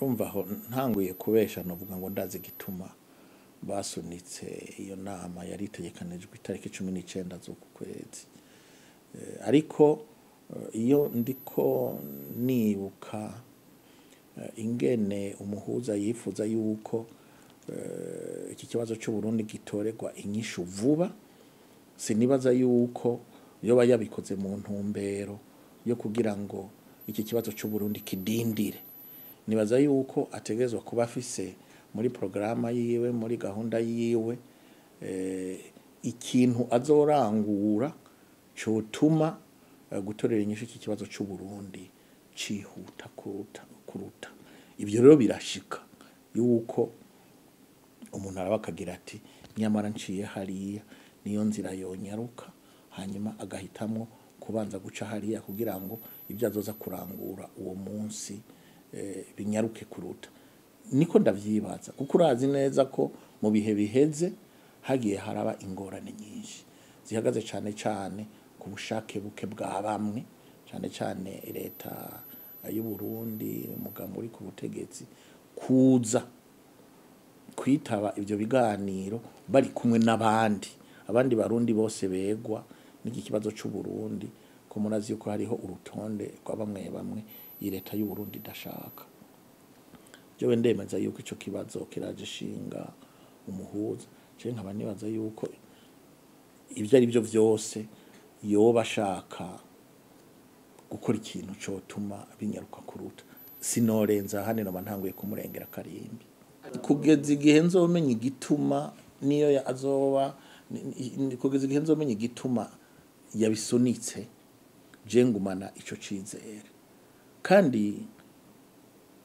urumva aho ntanguye kubesha novuga ngo ndazi igituma basunitse iyo nama yari itegekanijwe itariki cumi n'icenda z'uku kwezi Eh, ariko eh, iyo ndiko nibuka eh, ingene umuhuza yifuza yuko eh, iki kibazo c'uburundi gitorerwa inyishu vuba sinibaza yuko yoba yabikoze mu ntumbero yo kugira ngo iki kibazo c'uburundi kidindire nibaza yuko ategerezwa kuba afise muri porogaramu yiwe muri gahunda yiwe eh, ikintu azorangura cotuma eh, gutorera inyishu iki kibazo c'uburundi cihuta kuruta kuruta ivyo rero birashika yuko umuntu araba akagira ati nyamara nciye hariya niyo nzira yonyaruka hanyuma agahitamwo kubanza guca hariya kugira ngo ibyo azoza kurangura uwo munsi eh, binyaruke kuruta niko ndavyibaza kuko urazi neza ko mu bihe biheze hagiye haraba ingorane nyinshi zihagaze cane cane ku bushake buke bwa bamwe cane cane leta y'u Burundi umugambi uri ku butegetsi kuza kwitaba ivyo biganiro bari kumwe n'abandi abandi barundi bose begwa n'iki kibazo c'u Burundi ko murazi yuko hariho urutonde rwa bamwe bamwe iyi leta y'u Burundi idashaka jewe ndemeza yuko ico kibazo kiraje ishinga umuhuza je nkaba nibaza yuko ivyo ari byo vyose yoba ashaka gukora ikintu cotuma binyaruka kuruta sinorenza hano noba ntanguye kumurengera karimbi kugeza igihe nzomenya igituma niyo ya- azoba ni- ni- kugeza igihe nzomenya igituma yabisunitse je ngumana ico cizere kandi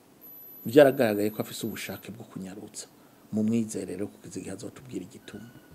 byaragaragaye ko afise ubushake bwo kunyarutsa mu mwizerero kugeza igihe azotubwira igituma